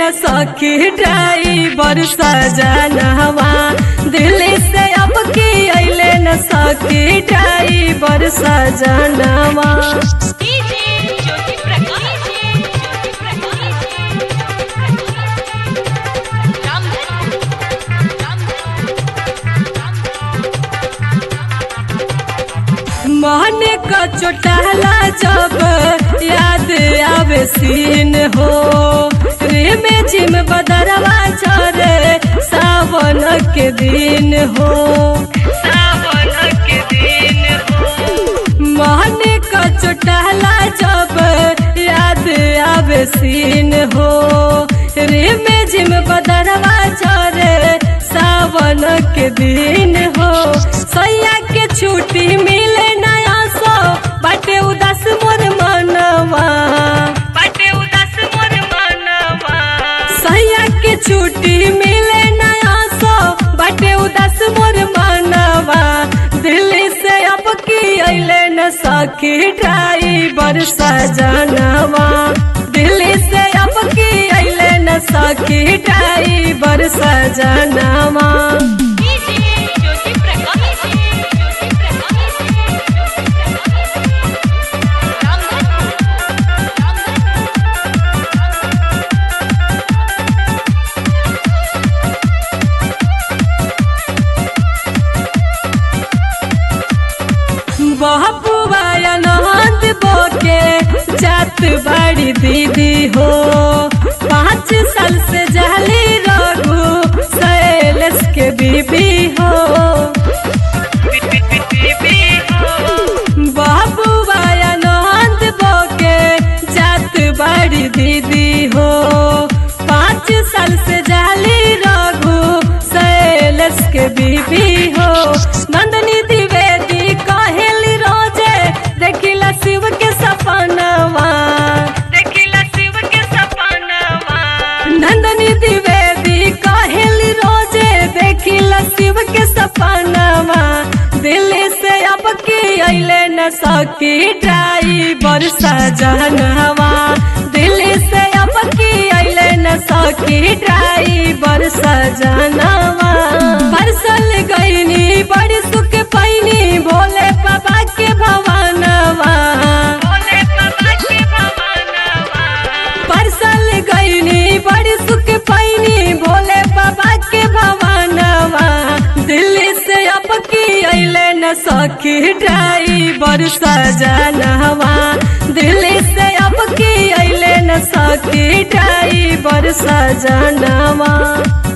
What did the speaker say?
न सखी ड्राइवर सजनवा दिल्ली से अब की अइले न सखी ड्राइवर सजनवा डीजे ज्योति प्रकाश ज्योति प्रकाश रामधन मन का चोटाला जब याद आवे सीन हो रे में जिम बदरवा चरे सावन के दिन हो सावन के दिन हो मन का चोटाला जब याद आवे सीन हो रे में जिम बदरवा चरे सावन के दिन हो सैया के छुट्टी मिले नया सो बाटे उदास मोर मनवा बाटे उदास मोर मनवा सैया के छुट्टी मिले नया सो बाटे उदास मोर मनवा दिल्ली से अब की अइले न सखी ड्राइवर सजनवा दिल्ली से अब की अइले न सखी ड्राइवर सजनवा डीजे ज्योति प्रकाश ज्योति प्रकाश रामधन बहबुआ नंद बोके जात बड़ी दीदी हो पाँच साल से जहली रघु शैलेश के बीबी हो बहबुआ नंद बोके जात बड़ी दीदी हो पाँच साल से जहली रघु शैलेश के बीबी हो नंदनी द्विवेदी कहेली रोजे देखिला शिव के सपनवा देखिला शिव के सपनवा नंदनी द्विवेदी कहेली रोजे देखिला शिव के सपनवा दिल्ली से अब की अइले न सकी ड्राइवर सजनवा दिल्ली से अब की अइले न सकी ड्राइवर सजनवा परसल गईनी बड़ी सुख पैनी भोले बाबा के भवनवा भोले बाबा के भवनवा परसल गईनी बड़ी सुख पैनी भोले बाबा के भवनवा दिल्ली से अब की अइले न सखी ड्राइवर सजनवा दिल्ली से अब की अइले न सखी ड्राइवर सजनवा